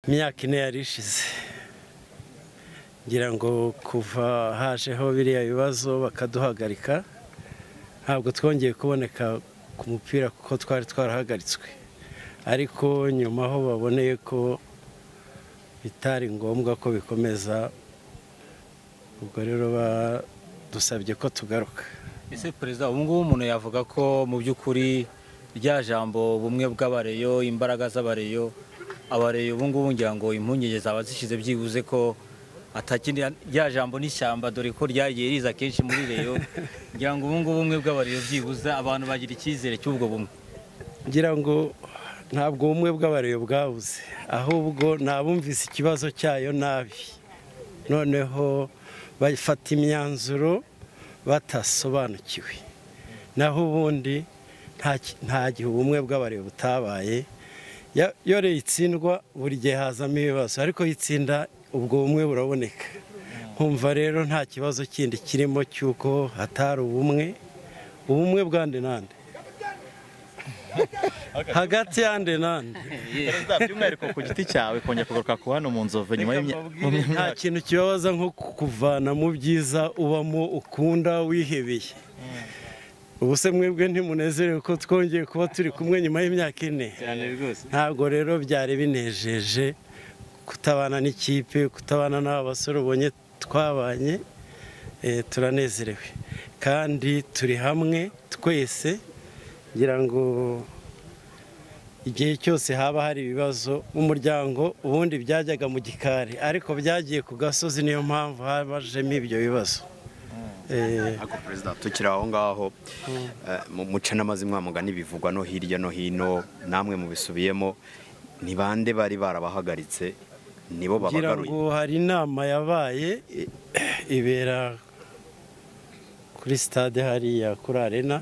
imyaka ine yari ishize ngira ngo kuva hajeho biriya bibazo bakaduhagarika ntabwo twongeye kuboneka ku mupira kuko twari twarahagaritswe ariko nyuma aho baboneye ko bitari ngombwa ko bikomeza ubwo rero badusabye ko tugaruka ese perezida ubu ngubu umuntu yavuga ko mu by'ukuri rya jambo ubumwe bw'abareyo imbaraga z'abareyo abareyo ubu ngubu ngira ngo impungenge zaba zishyize byibuze ko atakindi rya jambo n'ishyamba dore ko ryagiye riza kenshi muri reyo ngira ngo ubu ngubu ubumwe bw'abareyo byibuze abantu bagira icyizere cy'ubwo bumwe ngira ngo ntabwo ubumwe bw'abareyo bwabuze ahubwo nabumvise ikibazo cyayo nabi noneho bafata imyanzuro batasobanukiwe naho ubundi nta gihe ubumwe bw'abareyo butabaye iyo rero itsindwa buri gihe hazamo ibibazo ariko yitsinda ubwo bumwe buraboneka nkumva rero nta kibazo kindi kirimo cy'uko hatari ubumwe ubumwe bwande nande hagati yande nande perezida by'umwihariko ku giti cyawe kongera kugaruka ku hano mu nzovu nyuma nta y'imyaka kintu kibabaza nko kukuvana mu byiza ubamo ukunda wihebeye ubu se mwebwe ntimunezerewe ko twongeye kuba turi kumwe nyuma y'imyaka ine cyane rwose ntabwo rero byari binejeje kutabana n'ikipe kutabana n'aba basore ubonye twabanye eh, turanezerewe kandi turi hamwe twese ngira ngo igihe cyose haba hari ibibazo mu muryango ubundi byajyaga mu gikari ariko byagiye ku gasozi niyo mpamvu habajemo ibyo bibazo Eh, Ako perezida tukiri aho ngaho eh, mu muce n'amazimwa mugani bivugwa no hirya no hino namwe mubisubiyemo ni bande bari barabahagaritse nibo ngira babagaruye ngo hari inama yabaye i- ibera kuri stade hariya kuri arena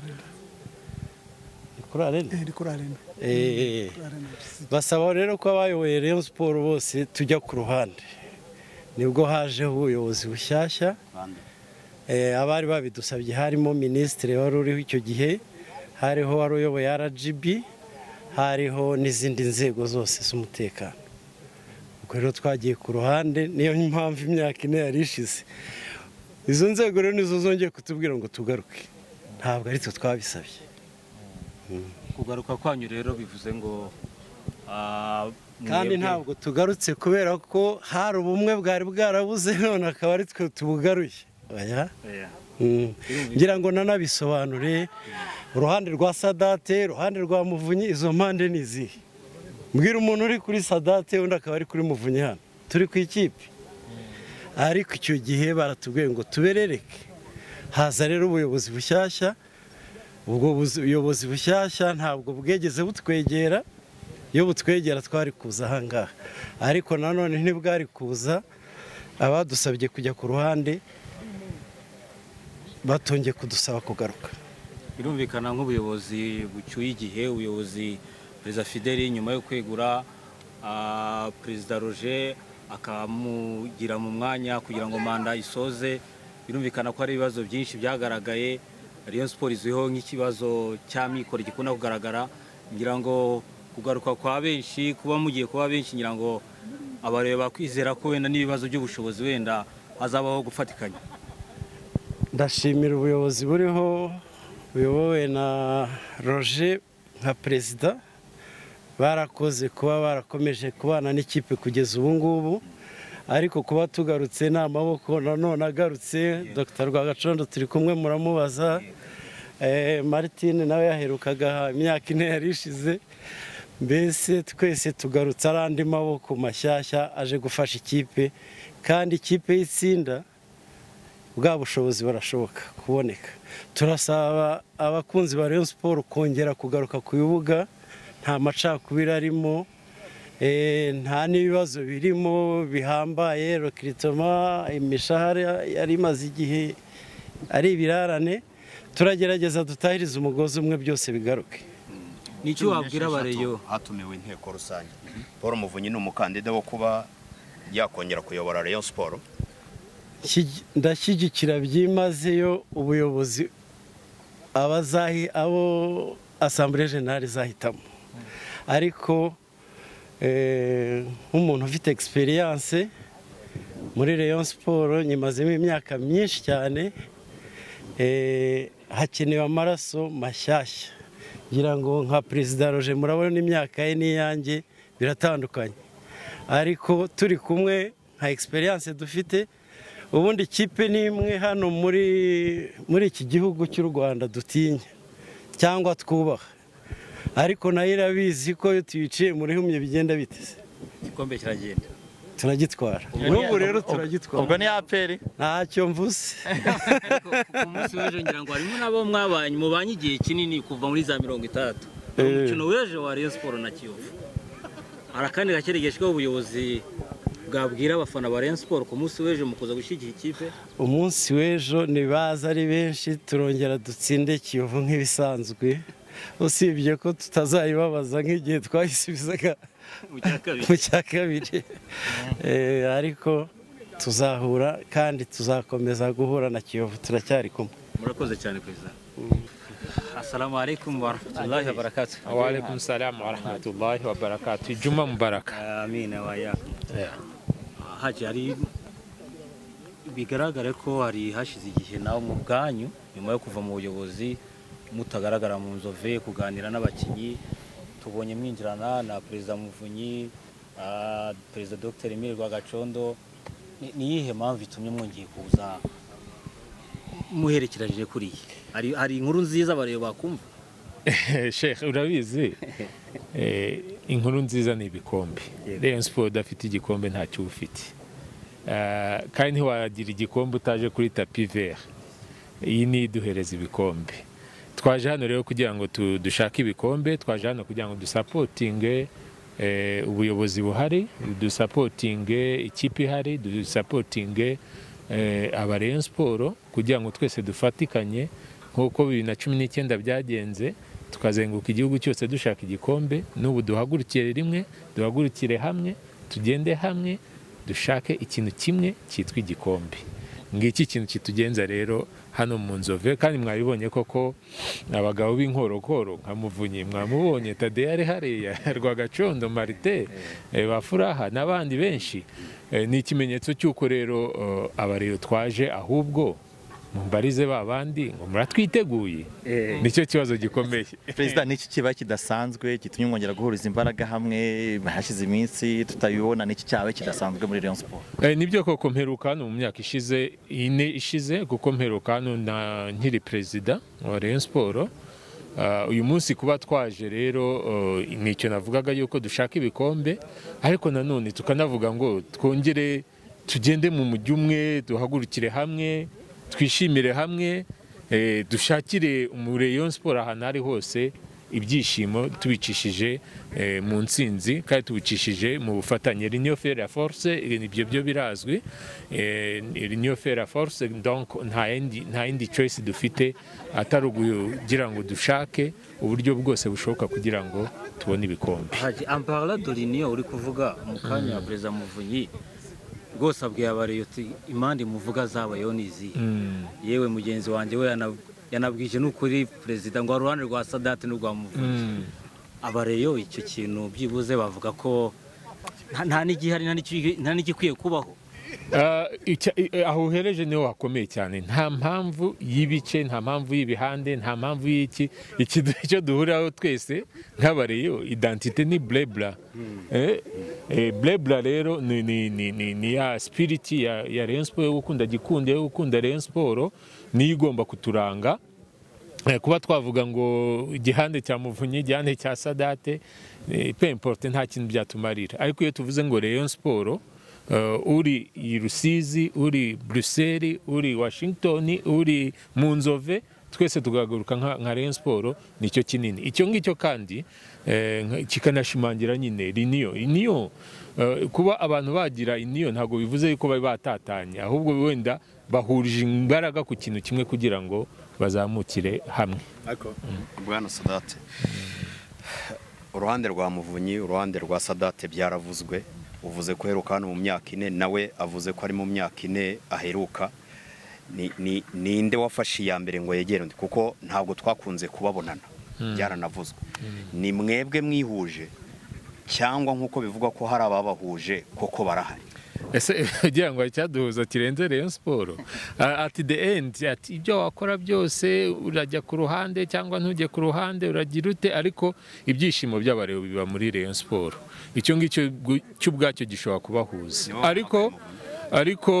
Ni kuri arena Eh, ndi kuri arena Eh, Kuri arena basaba rero ko abayoboye Rayon Sport bose tujya ku ruhande nibwo hajeho ubuyobozi bushyashya Eh, abari babidusabye harimo minisitiri wari uriho icyo gihe hariho wari uyoboye rgb hariho n'izindi nzego zose z'umutekano ubwo rero twagiye ku ruhande niyo mpamvu imyaka ine yari ishize izo nzego rero nizo zongeye kutubwira ngo tugaruke ntabwo ari twe twabisabye kugaruka kwanyu rero bivuze ngo ah, kandi mwebwe- ntabwo tugarutse kubera ko hari ubumwe bwari bwarabuze none akaba ari twe tubugaruye oya Yeah. Mm. ngira ngo nanabisobanure uruhande rwa sadate uruhande rwa muvunyi izo mpande ni izihe mbwira umuntu uri kuri sadate undi akaba ari kuri muvunyi hano turi ku ikipe ariko icyo gihe baratubwiye ngo tuberereke haza rero ubuyobozi bushyashya ubwo buzi- buyobozi bushyashya ntabwo bwegeze butwegera iyo butwegera twari kuza ahangaha ariko nanone ntibwari kuza abadusabye kujya ku ruhande batongeye kudusaba kugaruka birumvikana nk'ubuyobozi bucyuye igihe ubuyobozi perezida fideli nyuma yo kwegura ah, perezida roger akamugira mu mwanya kugira ngo manda isoze birumvikana ko hari ibibazo byinshi byagaragaye Rayon siporo izwiho nk'ikibazo cy'amikoro gikunda kugaragara ngira ngo kugaruka kwa benshi kuba mugiye kuba benshi ngira ngo abareba kwizera ko wenda n'ibibazo by'ubushobozi wenda hazabaho gufatikanya ndashimira ubuyobozi buriho buyobowe na roger nka perezida barakoze kuba barakomeje kubana n'ikipe kugeza ubu ngubu ariko kuba tugarutse ni amaboko nanone agarutse dr rwagacondo turi kumwe muramubaza Eh, martine nawe yaherukaga imyaka ine yari ishize mbese twese tugarutse ari andi maboko mashyashya aje gufasha ikipe kandi ikipe y'itsinda bwa bushobozi barashoboka kuboneka turasaba abakunzi ba Rayon Sport kongera kugaruka ku bibuga nta macakubiri arimo eh, nta n'ibibazo birimo bihambaye rekiritoma imishahara yari imaze igihe ari ibirarane turagerageza dutahirize umugozi umwe byose bigaruke ni icyo wabwira abareyo hatumiwe inteko rusange paul muvunyi ni umukandida wo kuba yakongera kuyobora Rayon siporo Shyi- ndashyigikira byimazeyo ubuyobozi abazahi abo asambure jenali zahitamo ariko eh, nk'umuntu ufite egisperiyanse muri Rayon siporo nyimazemo imyaka myinshi cyane eh, hakenewe amaraso mashyashya ngira ngo nka perezida roje murabona imyaka ye n'iyanjye biratandukanye ariko turi kumwe nka egisperiyanse dufite ubundi ikipe ni imwe hano muri muri iki gihugu cy'u rwanda dutinya cyangwa twubaha ariko nayo irabizi ko iyo tuyiciye muri humye bigenda biteze igikombe kiragenda turagitwara n'ubu rero turagitwara ubwo ni aperi ntacyo mvuze ariko ku munsi w'ejo ngira ngo harimo n'abo mwabanye mubanye igihe kinini kuva muri za mirongo itandatu umukino w'ejo wa Rayon Sport na Kiyovu hari akandi gakeregeje ko ubuyobozi bwabwira abafana ba Rayon Sport ku munsi w'ejo mukuza gushyigikira ikipe umunsi w'ejo ntibaza ari benshi turongera dutsinde kiyovu nk'ibisanzwe usibye ko tutazayibabaza nk'igihe twayisubizaga mu cya kabiri mu cya kabiri Eh, ariko tuzahura kandi tuzakomeza guhura na kiyovu turacyari kumwe murakoze cyane perezida assalamu alaikum wa rahmatullahi wa barakatuh Waalaikum salam wa rahmatullahi wa barakatuh. Juma Mubarak. amina waya haje hari bigaragare ko hari hashize igihe nawe mu bwanyu nyuma yo kuva mu buyobozi mutagaragara mu nzove kuganira n'abakinnyi tubonye mwinjirana na perezida muvunyi ah, perezida dr emile rwagacondo Ni- ni iyihe mpamvu itumye mwongeye kuza muherekeranyije kuriya hari hari inkuru nziza abareba bakumva Sheikh urabizi eh, inkuru nziza ni ibikombe. Yego. Rayon Sport udafite igikombe ntacyo uba ufite. Ah, kandi ntiwagira igikombe utaje kuri tapi vert. Iyi ni iduhereza ibikombe. Twaje hano rero kugira ngo tu- dushake ibikombe, twaje hano kugira ngo dusapotinge eh, ubuyobozi buhari, dusapotinge ikipe ihari, dusapotinge eh, aba Rayon Sport kugira ngo twese dufatikanye nk'uko bibiri na cumi n'icyenda byagenze tukazenguruka igihugu cyose dushaka igikombe n'ubu duhagurukire rimwe duhagurukire hamwe tugende hamwe dushake ikintu kimwe cyitwa igikombe ngiki ikintu kitugenza rero hano mu nzove kandi mwabibonye koko abagabo b'inkorokoro nka muvunyi mwamubonye tadeya ari hariya rwagacondo marite eh, ba furaha n'abandi benshi Eh, ni ikimenyetso cy'uko rero eh, abareyo twaje ahubwo mumbarize ba bandi ngo muratwiteguye nicyo kibazo gikomeye perezida n'iki kiba kidasanzwe gitumye mwongera guhuriza imbaraga hamwe hashize iminsi tutabibona n'iki cyaba kidasanzwe muri Rayon Sport Eh, nibyo koko mperuka hano mu myaka ishize ine ishize kuko mperuka hano na nkiri perezida wa Rayon Sport Ah, uyu munsi kuba twaje rero eh, ni icyo navugaga yuko dushaka ibikombe ariko nanone tukanavuga ngo twongere tugende mu mujyi umwe duhagurukire hamwe twishimire hamwe eh, dushakire mu Rayon Sport ahantu ari hose ibyishimo tubicishije eh, mu ntsinzi kandi tubicishije mu bufatanye Union Ferre Force eh, ibyo byo birazwi eh, Union Ferre Force donc nta yindi nta yindi choice dufite atari ukugira ngo dushake uburyo bwose bushoboka kugira ngo tubone ibikombe haje ampara doriniyo uri kuvuga mu kanya wa perezida muvunyi rwose abwiye abariyo uti impande muvuga zabayeho ni izihe yewe mugenzi wanjye we yana- yanabwije n'ukuri perezida ngo hari uruhande rwa sadati n'urwa muvunyi abareyo icyo kintu byibuze bavuga ko nta- nta n'igihari nta n'iki- nta n'igikwiye kubaho Ah, icya- i- eh, aho uhereje niho hakomeye cyane nta mpamvu y'ibice nta mpamvu y'ibihande nta mpamvu y'iki iki du- icyo duhuriraho twese nk'abareyo identite ni blebla Eh, eh, blebla rero ni, ni, ni, ni, ni ya spiriti ya, ya Rayon Sport yo gukunda gikundi yo gukunda Rayon Sport niyo igomba kuturanga Eh, kuba twavuga ngo igihande cya muvunyi igihande cya sadate eh, peu importe nta kintu byatumarira ariko iyo tuvuze ngo Rayon Sport eh, uri i Rusizi uri Bruxelles uri Washington uri mu Nzove twese tugahaguruka nka, nka Rayon Sport nicyo kinini icyo ngicyo kandi eh, nka- kikanashimangira nyine riniyo iniyo eh, kuba abantu bagira iniyo ntabwo bivuze yuko bari batatanye ahubwo wenda bahurije imbaraga ku kintu kimwe kugira ngo bazamukire hamwe bwana sadate uruhande rwa muvunyi uruhande rwa sadate byaravuzwe uvuze ko uheruka hano mu myaka ine nawe avuze ko ari mu myaka ine aheruka Ni- ni- ninde wafashe iya mbere ngo yegere undi kuko ntabwo twakunze kubabonana byaranavuzwe ni mwebwe mwihuje cyangwa nk'uko bivugwa ko hari ababahuje koko barahari ese ugira ngo icyaduhuza kirenze Rayon siporo ati the end ati ibyo wakora byose urajya ku ruhande cyangwa ntujye ku ruhande uragira ute ariko ibyishimo by'abareba biba muri Rayon siporo icyo ngicyo gu- cyo ubwacyo gishobora kubahuza Nibo ariko ariko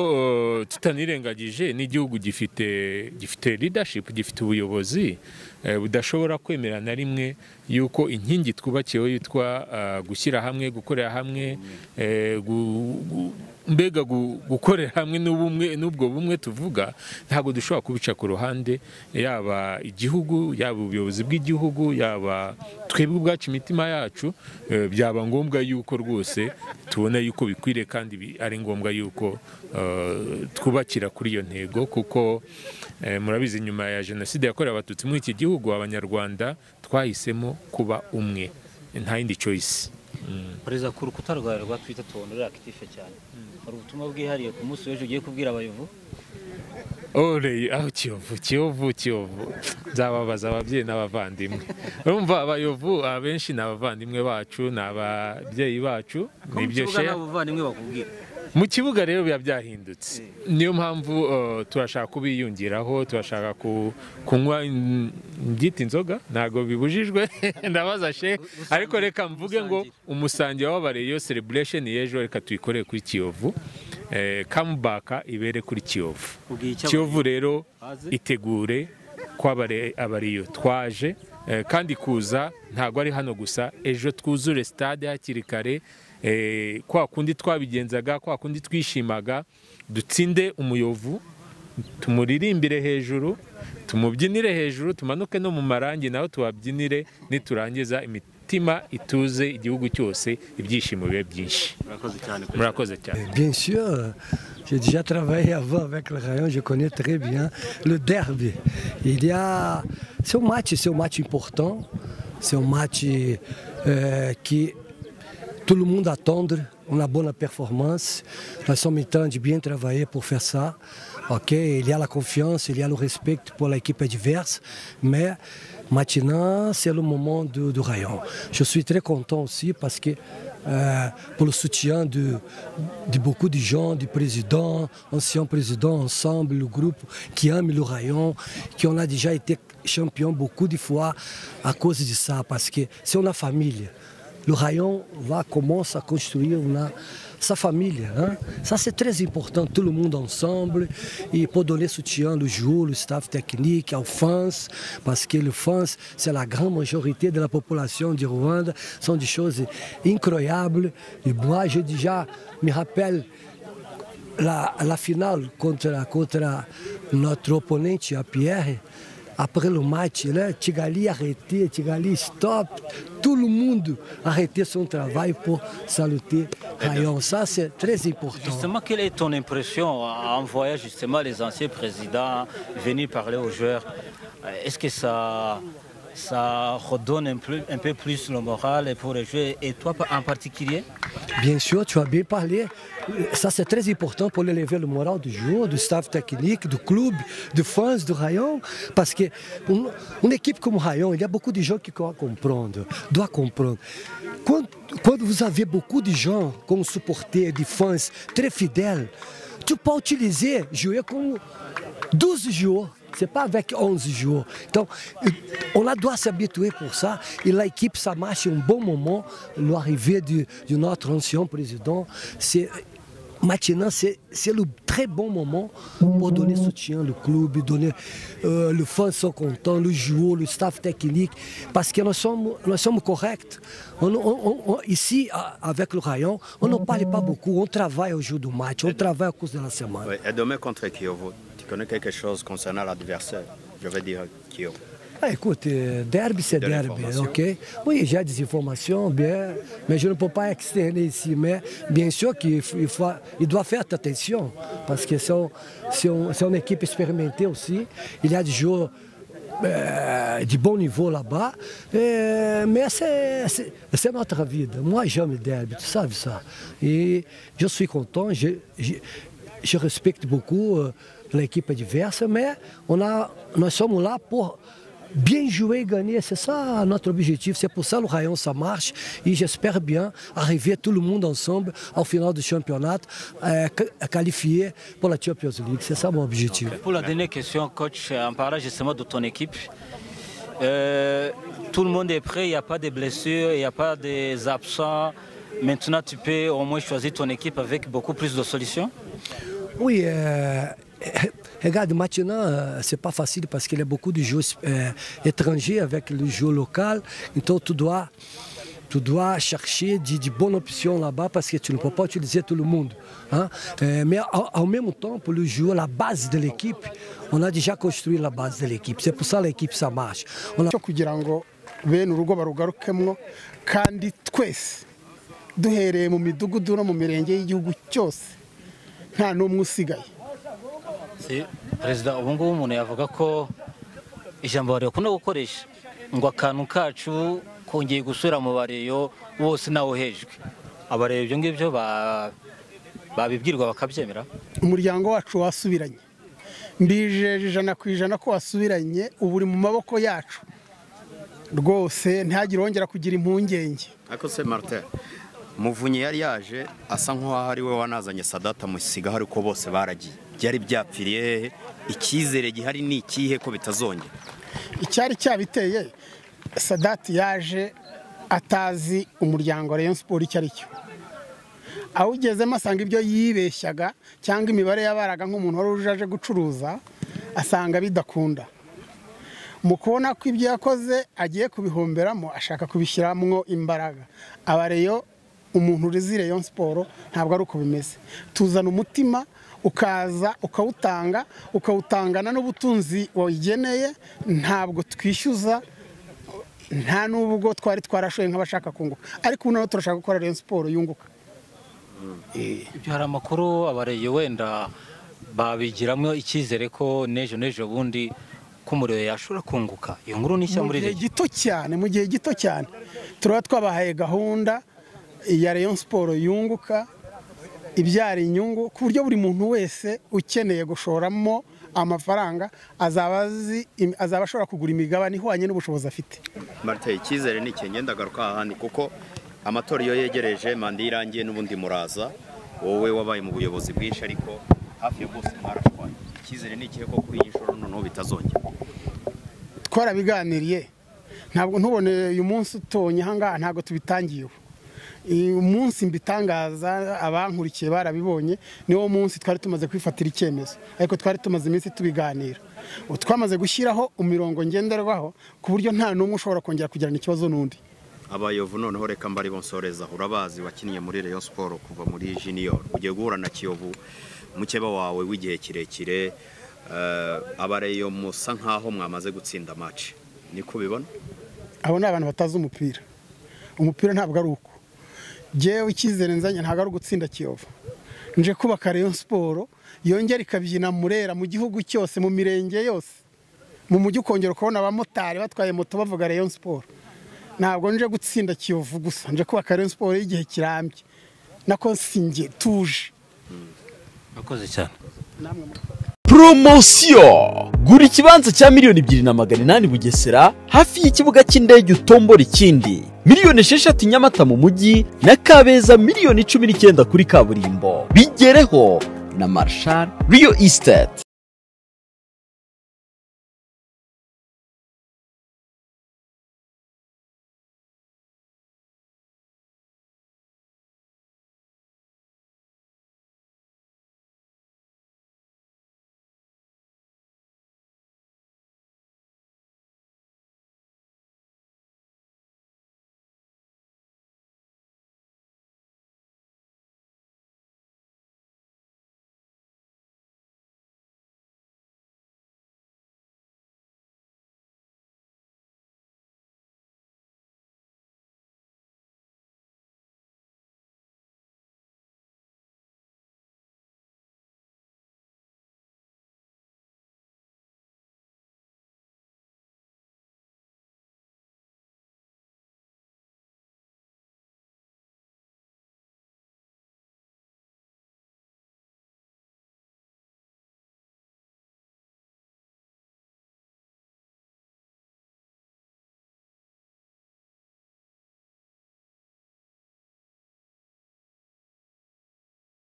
eh, tutanirengagije n'igihugu gifite gifite leadership gifite ubuyobozi eh, budashobora kwemera na rimwe yuko inkingi twubakiyeho yitwa ah, gushyira hamwe gukorera hamwe eh, gu- gu- mbega gu- gukorera hamwe n'ubumwe n'ubwo bumwe tuvuga ntabwo dushobora kubica ku ruhande yaba igihugu yaba ubuyobozi bw'igihugu yaba twebwe ubwacu imitima yacu eh, byaba ngombwa yuko rwose tubona yuko bikwiriye kandi bi- ari ngombwa yuko eh, twubakira kuri iyo ntego kuko eh, murabizi nyuma ya jenoside yakorewe abatutsi muri iki gihugu abanyarwanda twahisemo kuba umwe nta yindi choice perezida ku rukuta rwawe rwa twita tubonere akitife cyane hari ubutumwa bwihariye ku munsi w'ejo ugiye kubwira abayovu Ole, aho Kiyovu, Kiyovu, Kiyovu. Nzababaza ababyeyi n'abavandimwe. Urumva abayovu abenshi ni abavandimwe bacu, ni ababyeyi bacu, ni ibyo share. bavandimwe bakubwira Mu kibuga rero biba byahindutse. Niyo mpamvu uh, turashaka kubiyungiraho, turashaka ku, kunywa in- ngita inzoga, ntago bibujijwe. Ndabaza she, ariko reka mvuge ngo umusange w'abareyo celebration y'ejo reka tuyikorere kuri Kiyovu. Eh, comeback ibere kuri Kiyovu. ubwiye icyo kiyovu rero Bazi. itegure ko abare- abariyo twaje eh, kandi kuza ntabwo ari hano gusa ejo twuzure stade hakiri kare eh, kwa kundi twabigenzaga kwa kundi twishimaga dutsinde umuyovu tumuririmbire hejuru tumubyinire hejuru tumanuke no mu marangi naho tubabyinire niturangiza imitima ituze igihugu cyose ibyishimo bibe byinshi murakoze cyane murakoze cyane Bien sûr, j'ai déjà travaillé avant avec le Rayon, je connais très bien le derby. Il y a c'est un match, c'est un match important, c'est un match euh, qui tout le monde attend une bonne performance. Nous sommes en train de bien travailler pour faire ça. Ok, il y a la confiance, il y a le respect pour l'équipe adverse, mais maintenant c'est le moment du, du rayon. Je suis très content aussi parce que euh, pour le soutien de, de beaucoup de gens, du président, ancien président ensemble, le groupe qui aime le rayon, qui on a déjà été champion beaucoup de fois à cause de ça, parce que c'est une famille. Le rayon va commencer à construire une- sa famille. hein. Ça, c'est très important, tout le monde ensemble. Et pour donner soutien, le jour, le staff technique, aux fans, parce que les fans, c'est la grande majorité de la population du Rwanda, sont des choses incroyables. Et moi, je déjà me rappelle la, la finale contre, contre notre opponente à Pierre, après le match, là, Tigali arrêté, Tigali stop, tout le monde arrêté son travail pour saluter Rayon. Ça, c'est très important. Justement, quelle est ton impression en voyant justement les anciens présidents venir parler aux joueurs Euh, Est-ce que ça, ça redonne un peu, un peu plus le moral pour les joueurs et toi en particulier Bien sûr, tu as bien parlé. Ça, c'est très important pour élever le moral du joueur, du staff technique, du club, du fans, du Rayon. Parce que une, une équipe comme Rayon, il y a beaucoup de gens qui doivent comprendre. Doit comprendre. Quand, quand vous avez beaucoup de gens comme supporters, des fans très fidèles, tu peux utiliser, jouer comme 12 jours. C'est pas avec 11 jours. Donc, on a doit s'habituer pour ça. Et l'équipe, ça marche un bon moment. L'arrivée du- de notre ancien président, c'est maintenant, c'est c'est le très bon moment pour donner soutien au club, donner euh, le fan sont contents, le joueur, le staff technique, parce que nous sommes, nous sommes corrects. On- on- on- on- ici, à- avec le Rayon, on ne parle pas beaucoup. On travaille au jour du match, on travaille à cause de la semaine. Ouais, et demain contre Kyovo, tu connais quelque chose concernant l'adversaire Je vais dire Kyovo. Ah, écoute, euh, derby, c'est De derby, l'information. ok? Oui, j'ai des informations, bien, mais je ne peux pas externer ici. Mais bien sûr qu'il f- il faut- il doit faire attention, parce que c'est un- c'est un- c'est une équipe expérimentée aussi. Il y a des joueurs euh, du bon niveau là-bas, Euh, mais c'est- c'est c'est notre vie. Moi, j'aime le derby, tu sais ça. Et je suis content, je- je- je respecte beaucoup euh, l'équipe adverse, mais on a, nous sommes là pour Bien joué, gagner, c'est ça notre objectif. C'est pour ça le Rayon, ça marche. Et j'espère bien arriver tout le monde ensemble en finale du championnat, euh, qualifié pour la Champions League. C'est ça mon objectif. Pour la dernière question, coach, en parlant justement de ton équipe, euh, tout le monde est prêt, il n'y a pas de blessures, il n'y a pas des absents. Maintenant, tu peux au moins choisir ton équipe avec beaucoup plus de solutions Oui, euh, regarde, maintenant, euh, c'est pas facile parce qu'il y a beaucoup de jeux euh, étrangers avec le jeu local. Então, tu dois, tu dois chercher de, de bonnes options là-bas parce que tu ne peux pas utiliser tout le monde. hein. Euh, mais en, en même temps, pour le jeu, la base de l'équipe, on a déjà construit la base de l'équipe. C'est pour ça que l'équipe, ça marche. On a- cyo kugira ngo bene urugo barugarukemo kandi twese duhereye mu midugudu no mu mirenge y'igihugu cyose nta n'umwe usigaye Si, perezida ubu ngubu umuntu yavuga ko ijambo bari bakunda gukoresha ngo akantu kacu kongeye gusubira mu bareyo bose ntawuhejwe abareyo ibyo ngibyo ba- babibwirwa bakabyemera umuryango wacu wasubiranye mbijeje ijana ku ijana ko wasubiranye ubu uri mu maboko yacu rwose ntihagire wongera kugira impungenge ariko se marite muvunyi yari yaje asa nk'uwaho ari we wanazanye sadata musiga hari ko bose baragiye byari byapfiriye hehe icyizere gihari ni ikihe ko bitazongera icyari cyabiteye sadati yaje atazi umuryango wa rayon siporo icyo ari cyo awugezemo asanga ibyo yibeshyaga cyangwa imibare yabaraga nk'umuntu wari uje aje gucuruza asanga bidakunda mu kubona ko ibyo yakoze agiye kubihomberamo ashaka kubishyiramo imbaraga aba reyo umuntu urizi rayon siporo ntabwo ari uko bimeze tuzana umutima ukaza ukawutanga ukawutangana n'ubutunzi wayigeneye ntabwo twishyuza nta n'ubwo twari twarashoye nk'abashaka kunguka ariko ubu noneho turashaka gukora rayon siporo yunguka ibyo hari amakuru abareyo wenda babigiramo icyizere ko n'ejo n'ejo bundi ko umuriro yashobora kunguka iyo nkuru ni nshya mu muri gihe rege gito cyane mu gihe gito cyane turaba twabahaye gahunda ya rayon siporo yunguka ibyara inyungu ku buryo buri muntu wese ukeneye gushoramo amafaranga azaba azi- azaba ashobora kugura imigabane ihwanye n'ubushobozi afite marite icyizere ni ikintu ngenda agaruka ahandi kuko amatora iyo yegereje manda iyo irangiye n'ubundi muraza wowe wabaye mu buyobozi bwinshi ariko hafi ya bose mwarashwaye icyizere ni ikihe ko kuri iyi nshuro noneho bitazongera twarabiganiriye ntabwo ntubone uyu munsi utonye ahangaha ntabwo tubitangiye ubu uyu munsi mbitangaza abankurikiye barabibonye niwo munsi twari tumaze kwifatira icyemezo ariko twari tumaze iminsi tubiganira ubu twamaze gushyiraho imirongo ngenderwaho ku buryo nta n'umwe ushobora kongera kugirana ikibazo n'undi abayovu noneho reka mbari bonsoreza urabazi wakinnye muri Rayon Sport kuva muri junior ugiye guhura na kiyovu mukeba wawe w'igihe kirekire eh, abareyo musa nk'aho mwamaze gutsinda match niko bibona abo ni abantu batazi umupira umupira ntabwo ari uko ngewe icyizere nzanye ntabwo ari ugutsinda kiyovu nje kubaka rayon siporo yongera ikabyina murera mu gihugu cyose mu mirenge yose mu mujyi ukongera ukabona abamotari batwaye moto bavuga rayon siporo ntabwo nje gutsinda kiyovu gusa nje kubaka rayon siporo y'igihe kirambye nako singe tuje murakoze cyane poromosiyo gura ikibanza cya miliyoni ebyiri na magana inani bugesera hafi y'ikibuga cy'indege utombora ikindi miliyoni esheshatu nyamata mu mujyi na kabeza miliyoni cumi n'icyenda kuri kaburimbo bigereho na marshal riyo isiteti